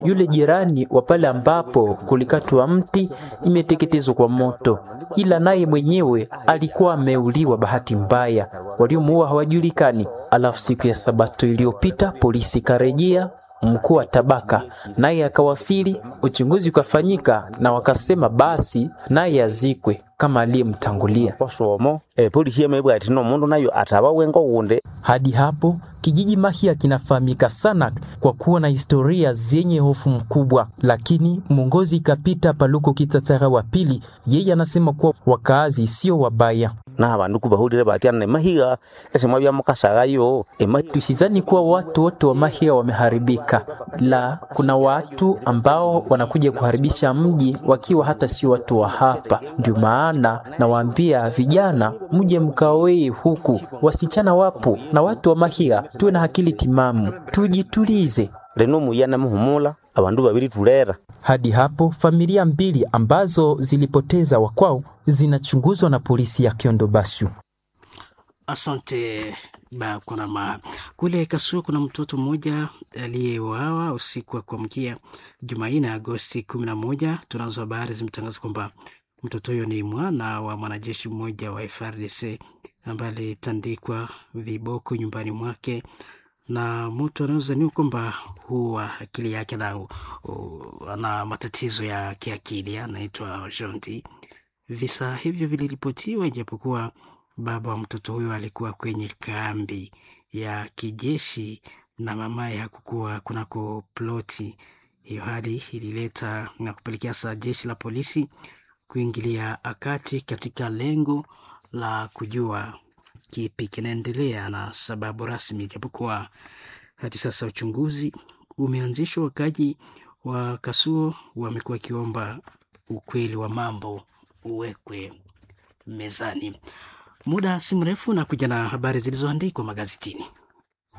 Yule jirani wa pale ambapo kulikatwa mti imeteketezwa kwa moto, ila naye mwenyewe alikuwa ameuliwa bahati mbaya, waliomuua hawajulikani. Alafu siku ya Sabato iliyopita polisi ikarejea mkuu wa tabaka naye akawasili, uchunguzi ukafanyika na wakasema basi naye azikwe kama aliyemtangulia. osomo epolisi yamebwa ati nomundu nayo ataba wengo gunde Hadi hapo kijiji Mahia kinafahamika sana kwa kuwa na historia zenye hofu mkubwa, lakini mwongozi Kapita Paluko Kitsatsaga wa pili, yeye anasema kuwa wakaazi sio wabaya. na abandu kubahulire batyana nemahiga esemwa byamukasagayo emahi Tusizani kuwa watu wote wa Mahia wameharibika, la kuna watu ambao wanakuja kuharibisha mji wakiwa hata sio watu wa hapa. Ndio maana nawaambia vijana, mje mkaoe huku, wasichana wapo na watu wa Mahia, tuwe na akili timamu, tujitulize. leno muyana muhumula abandu babiri tulera Hadi hapo familia mbili ambazo zilipoteza wakwao zinachunguzwa na polisi ya Kiondo Bashu. Asante Bakurama. Kule Kasua kuna mtoto mmoja aliyeuawa usiku wa kuamkia Jumanne Agosti kumi na moja. Tunazo habari zimetangaza kwamba mtoto huyo ni mwana wa mwanajeshi mmoja wa FARDC ambaye alitandikwa viboko nyumbani mwake na mtu anaozaniwa kwamba huwa akili yake na uh, ana matatizo ya kiakili anaitwa Jonti. Visa hivyo viliripotiwa ijapokuwa baba wa mtoto huyo alikuwa kwenye kambi ya kijeshi na mamaye hakukuwa kunako ploti. Hiyo hali ilileta na kupelekea saa jeshi la polisi kuingilia akati katika lengo la kujua kipi kinaendelea na sababu rasmi, ijapokuwa hadi sasa uchunguzi umeanzishwa. Wakaji wa Kasuo wamekuwa wakiomba ukweli wa mambo uwekwe mezani. Muda si mrefu na kuja na habari zilizoandikwa magazetini.